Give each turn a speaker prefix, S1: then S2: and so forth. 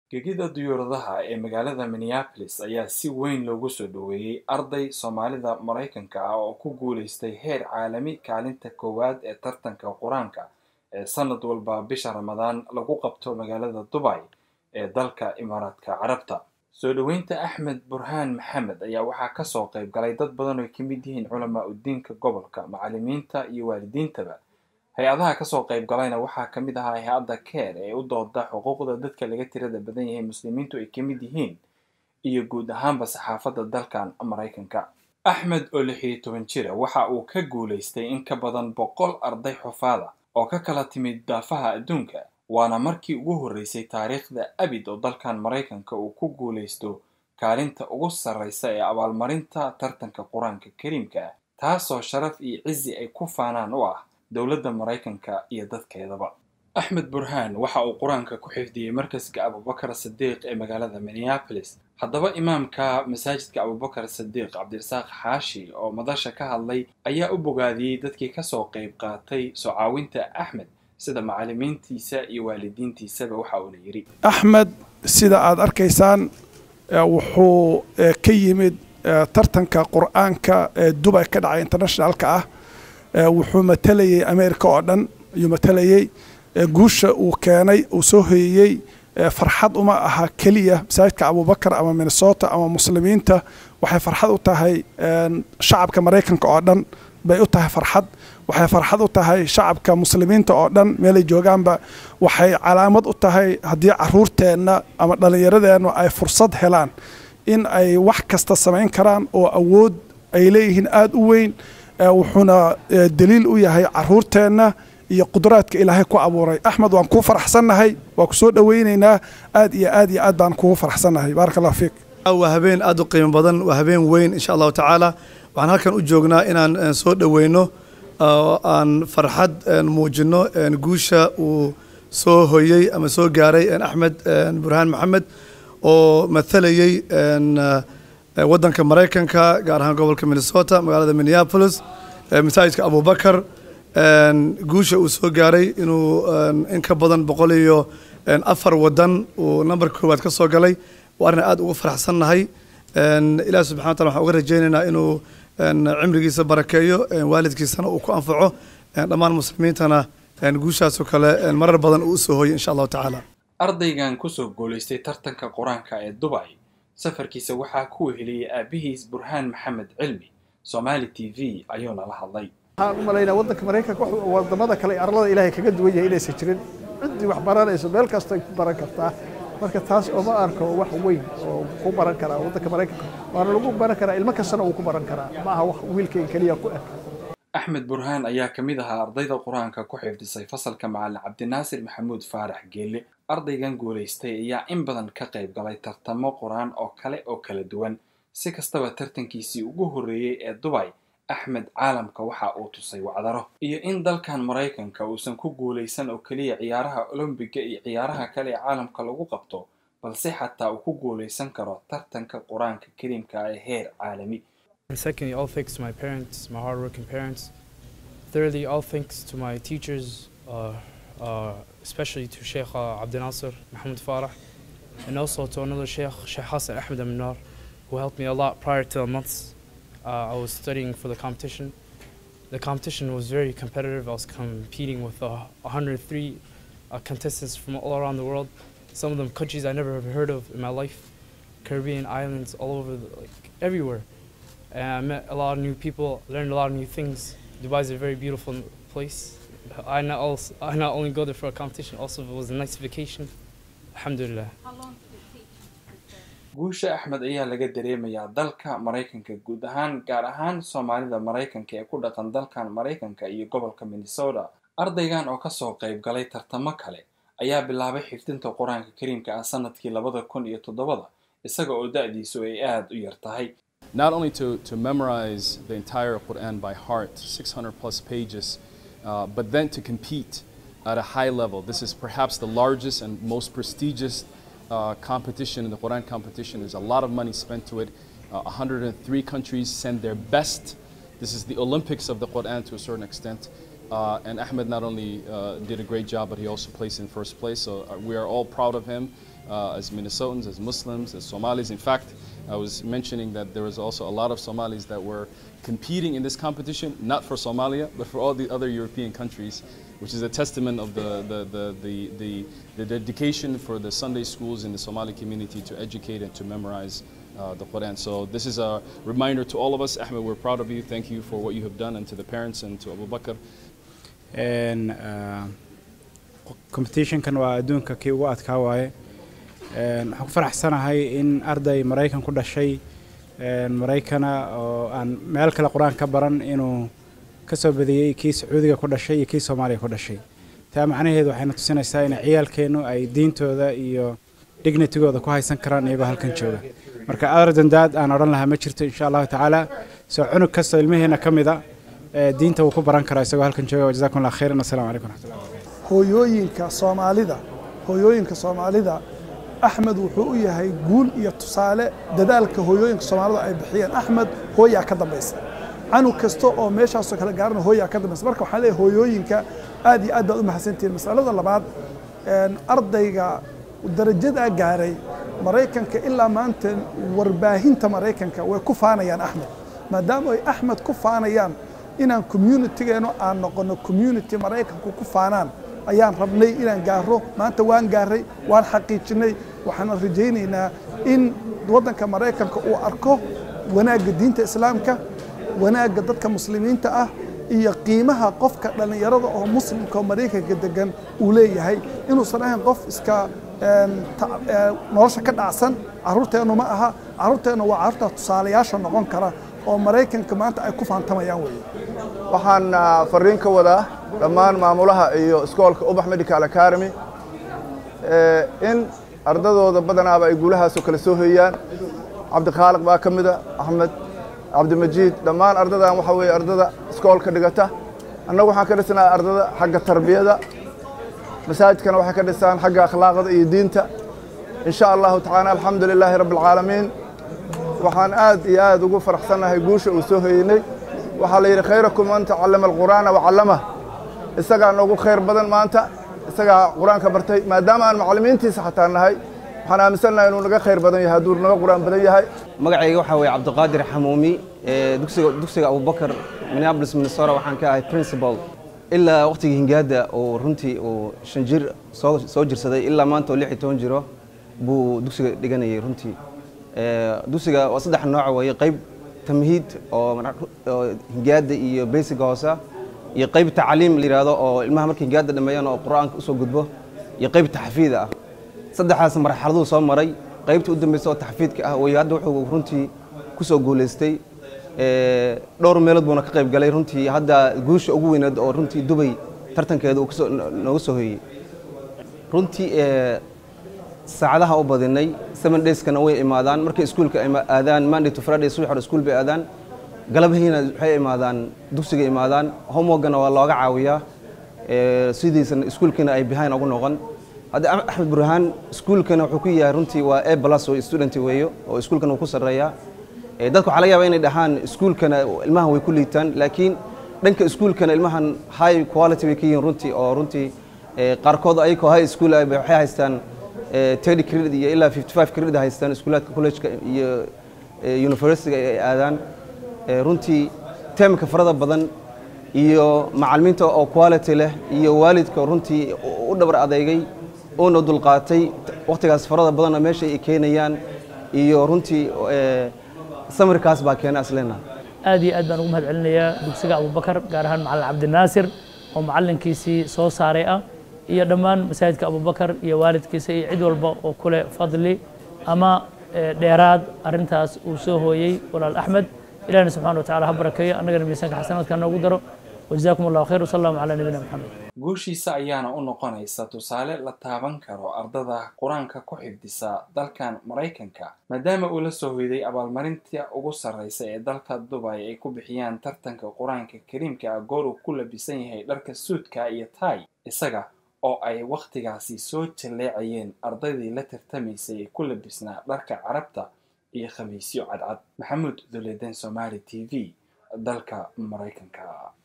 S1: gegida diyuuradaha ee magaalada minneapolis ayaa si weyn loogu soo dhoweeyey arday soomaalida maraykanka ah oo ku guulaystay heer caalami kaalinta koowaad ee tartanka qur-aanka ee sanad walba bisha ramadaan lagu qabto magaalada dubay ee dalka imaaraadka carabta soo dhoweynta axmed burhaan maxamed ayaa waxaa kasoo qayb galay dad badan oo ay ka mid yihiin culamaa udiinka gobolka macallimiinta iyo waalidiintaba hay-adaha kasoo qayb galayna waxaa ka mid ahaa hay-adda keer ee u dooda xuquuqda dadka laga tirada badan yahay muslimiintu ay ka mid yihiin iyo guud ahaanba saxaafadda dalkan maraykanka axmed oo lix iyo toban jira waxa uu ka guulaystay in ka badan boqol arday xufaada oo ka kala timid daafaha adduunka waana markii ugu horreysay taariikhda abid oo dalkan maraykanka uu ku guulaysto kaalinta ugu sarreysa ee abaalmarinta tartanka qur-aanka kariimka ah taasoo sharaf iyo cizi ay ku faanaan u ah dowladda maraykanka iyo dadkeedaba axmed burhaan waxa uu qur-aanka ku xifdiyey markaska abubakar sadiiq ee magaalada minneapolis haddaba imaamka masaajidka abubakar sadiiq cabdirasaaq xaashi oo madasha ka hadlay ayaa u bogaadiyey dadkii kasoo qayb qaatay soo caawinta axmed sida macallimiintiisa iyo waalidiintiisaba waxa uuna yidhi
S2: axmed sida aad arkaysaan wuxuu ka yimid tartanka qur-aanka ee dubay ka dhacay internationalka ah wuxuu matalayay america oo dhan ayuu matalayay guusha uu keenay uu soo hoyeyey farxad uma aha keliya masaajidka abubakar ama minnesota ama muslimiinta waxay farxad u tahay shacabka maraykanka oo dhan bay u tahay farxad waxay farxad u tahay shacabka muslimiinta oo dhan meelay joogaanba waxay calaamad u tahay haddii caruurteenna ama dhallinyaradeenna ay fursad helaan in ay wax kasta samayn karaan oo awood ay leeyihiin aada u weyn wuxuuna daliil u yahay caruurteenna iyo qudraadka ilaahay ku abuuray axmed waan kuu faraxsannahay waa ku soo dhoweynaynaa aad iyo aad iyo aad baan kugu faraxsannahay baaraka allah fiik
S3: waa habeen aad u qiimo badan waa habeen weyn insha allahu tacaala waxaan halkan u joognaa inaan soo dhoweyno aan farxad muujino guusha uu soo hoyey ama soo gaaray axmed burhaan maxamed oo matalayey waddanka maraykanka gaar ahaan gobolka minnesota magaalada minneapolis masaajidka abubakar guusha uu soo gaaray inuu in ka badan boqol iyo afar wadan uu nambarka koowaad ka soo galay waa arrin aad ugu faraxsannahay ilaah subxana wa tala waxaan uga rajaynaynaa inuu cimrigiisa barakeeyo waalidkiisana uu ku anfaco dhammaan muslimiintana guushaasoo kale marar badan uu usoo hoyay insha allahu tacaala
S1: ardaygan kusoo guulaystay tartanka qur-aanka ee dubay safarkiisa waxaa ku weheliyey aabihiis burhaan maxamed cilmi somaali t v ayuuna la hadlay
S4: waxaan u malaynaa waddanka maraykanka wadamada kale arlada ilaahay kaga duwan yahay inaysan jirin ciddii wax baranayso meel kasta ay ku baran kartaa marka taas ooma arko wax weyn oo ku baran karaa waddanka maraykanka waana lagu baran karaa ilmo kastana uu ku baran karaa ma aha wax wiilkayga keliya ku eg
S1: axmed burhaan ayaa ka mid ahaa ardayda qur-aanka ku xifdisay fasalka macallin cabdinaasir maxamuud faarax geelle ardaygan guulaystay ayaa in badan ka qayb galay tartamo qur-aan oo kale oo kala duwan si kastaba tartankiisii ugu horreeyey ee dubay axmed caalamka waxa uu tusay wacdaro iyo in dalkan maraykanka uusan ku guulaysan oo keliya ciyaaraha olombiga iyo ciyaaraha kale ee caalamka lagu qabto balse xataa uu ku guulaysan karo tartanka qur-aanka kariimka ee heer caalami
S5: Secondly, all thanks to my parents, my hardworking parents. Thirdly, all thanks to my teachers, uh, uh, especially to Sheikh uh, Abdel Nasser Mohammed Farah, and also to another Sheikh, Sheikh Hassan Ahmed Aminar, who helped me a lot prior to the months uh, I was studying for the competition. The competition was very competitive. I was competing with uh, 103 uh, contestants from all around the world. Some of them countries I never have heard of in my life, Caribbean islands, all over, the, like everywhere. And I met a lot of new people, learned a lot of new things. Dubai is a very beautiful place. I not also I not only go there for a competition, also it was a nice vacation. Alhamdulillah.
S1: guusha axmed ayaa laga dareemayaa dalka maraykanka guud ahaan gaar ahaan soomaalida maraykanka ee ku dhaqan dalkan maraykanka iyo gobolka minnesota ardaygan oo kasoo qayb galay tartamo kale ayaa bilaabay xifdinta qur-aanka kariimka ah sanadkii labada kun iyo toddobada isaga oo da-diisu ay aada u yar tahay
S6: not only to, to memorize the entire Quran by heart, 600 plus pages, uh, but then to compete at a high level. This is perhaps the largest and most prestigious uh, competition in the Quran competition. There's a lot of money spent to it. Uh, 103 countries send their best. This is the Olympics of the Quran to a certain extent. Uh, and Ahmed not only uh, did a great job, but he also placed in first place. So uh, we are all proud of him. uh, as Minnesotans, as Muslims, as Somalis. In fact, I was mentioning that there was also a lot of Somalis that were competing in this competition, not for Somalia, but for all the other European countries, which is a testament of the, the, the, the, the, the dedication for the Sunday schools in the Somali community to educate and to memorize uh, the Quran. So this is a reminder to all of us. Ahmed, we're proud of you. Thank you for what you have done and to the parents and to Abu Bakr.
S7: And, uh, competitionkan waa adduunka kii ugu adkaa waaye waxaan ku faraxsanahay in arday maraykan ku dhashay maraykana oo aan meel kale qur-aan ka baran inuu ka soo badiyey kii sacuudiga ku dhashay iyo kii soomaaliya ku dhashay taa macnaheedu waxayna tusinaysaa in ciyaalkeennu ay diintooda iyo dignitigooda ku haysan karaan iyagoo halkan jooga marka ardandaad aan odhan lahaa ma jirto insha allahu tacaala soo cunug kastoo ilmaheena ka mida diinta wuu ku baran karaa isagoo halkan jooga jazakum allah khayran assalamu calaykum raxmatullah
S2: hooyooyinka soomaalida hooyooyinka soomaalida axmed wuxuu u yahay guul iyo tusaale dadaalka hooyooyinka soomaalida ay bixiyeen axmed hooyaa ka dambaysa canug kasta oo meeshaasoo kale gaarana hooyaa ka dambaysa marka waxaan leeyahay hooyooyinka aad iyo aad baad u mahadsantihiin masalada labaad ardayga darajadaa gaaray maraykanka ilaa maanta warbaahinta maraykanka way ku faanayaan axmed maadaama ay axmed ku faanayaan inaan communitigeenu aan noqono community maraykanku ku faanaan ayaan rabnay inaan gaaro maanta waan gaaray waan xaqiijinay waxaan rajaynaynaa in waddanka maraykanka uu arko wanaagga diinta islaamka wanaagga dadka muslimiinta ah iyo qiimaha qofka dhallinyarada oo muslimka oo maraykanka degan uu leeyahay inuusan ahayn qof iska nolosha ka dhacsan carruurteennu ma aha carruurteennu waa carruurta tusaalayaasha noqon kara oo maraykanka maanta ay ku faantamayaan weeye
S8: waxaan fariin ka wadaa dhammaan maamulaha iyo iskoolka ubax medical academy in ardadooda badanaaba ay guulahaasoo kale soo hoyaan cabdikhaaliq baa ka mida axmed cabdimajiid dhammaan ardadan waxa weeye ardada iskoolka dhigata annagu waxaan ka dhisnaa ardada xagga tarbiyada masaajidkana waxay ka dhisaan xagga akhlaaqda iyo diinta in sha allahu tacaala alxamdu lilaahi rabbi alcaalamiin waxaan aad iyo aad ugu faraxsannahay guusha uu soo hoyeynay waxaa la yidhi khayrakum man tacallama alqur'aana wacallamah isagaa noogu khayr badan maanta isagaa qur-aanka bartay maadaama aan macallimiintiisa xataa nahay waxaan aaminsannahay inuu naga khayr badan yahay hadduu naga qur-aan badan yahay
S9: magacayga waxaa weeye cabdiqaadir xamuumi dugsiga dugsiga abubakar minneapolis minnesota waxaan ka ahay principal ilaa waqtigii hingaada uu runtii uu shan jir soo soo jirsaday ilaa maanta oo lix iyo toban jiro buu dugsiga dhiganayay runtii dugsiga waa saddex nooc weeye qayb tamhiid oo hingaada iyo basiga hoose iyo qayb tacliim la yidhaahdo oo ilmaha markay hingaada dhameeyaan oo qur-aanka usoo gudbo iyo qayb taxfiid ah saddexdaas marxaladuu soo maray qaybta u dambeysa oo taxfiidka ah way hadda wuxuu runtii kusoo guulaystay dhowr meelood buuna ka qayb galay runtii hadda guusha ugu weyneed oo runtii dubay tartankeeda uu kasoo nooga soo hoyey runtii saacadaha u badinay seven dayskana way imaadaan markay iskuulka aadaan monday to friday subax hore iskuul bay aadaan galabahiina waxay imaadaan dugsiga imaadaan homeworkana waa looga caawiyaa sidiisana iskuulkiina ay behind ugu noqon hadda axmed burhaan iskuulkana wuxuu ku yahay runtii waa a plus oo student weeyo oo iskuulkana wuu ku sarreeyaa dadka waxaa laga yaabaa inay dhahaan iskuulkana ilmahan way ku liitaan laakiin dhanka iskuulkana ilmahan high quality bay ka yihiin runtii oo runtii qaarkood ayagoo high school ah waxay haystaan thirty credit iyo ilaa fifty five credit haystaan iskuulaadka collegeka iyo universityga ay aadaan runtii teemka farada badan iyo macalimiinta oo quality leh iyo waalidka runtii u dhabar adeegay uuna dulqaatay wakhtigaas farada badanna meesha ay keenayaan iyo runtii samirkaas baa keena aslena
S10: aad iyo aad baan ugu mahad celinayaa dugsiga abubakar gaar ahaan macalin cabdinaasir oo macalinkiisii soo saaray ah iyo dhammaan masaajidka abubakar iyo waalidkiisa iyo cid walba oo kule fadli ama dheeraad arintaas uu soo hooyey walaal axmed ilahna subxana wa tacala ha barakeeyo annagana miisaanka xasanaadka noogu daro wajazaakum allahu khayr wasalaamu calaa nabiyina maxamed
S1: guushiisa ayaana u noqonaysa tusaale la taaban karo ardada qur-aanka ku xifdisa dalkan maraykanka maadaama uu la soo hoyday abaalmarinta ugu sarreysa ee dalka dubay ay ku bixiyaan tartanka qur-aanka kariimka ah goor uu ku labisan yahay dharka suudka iyo tay isaga oo ay wakhtigaasi soo jalleecayeen ardaydii la tartamaysay ee ku labisnaa dharka carabta iyo khamiisyo cadcad maxamuud duleeden somaali t v dalka maraykanka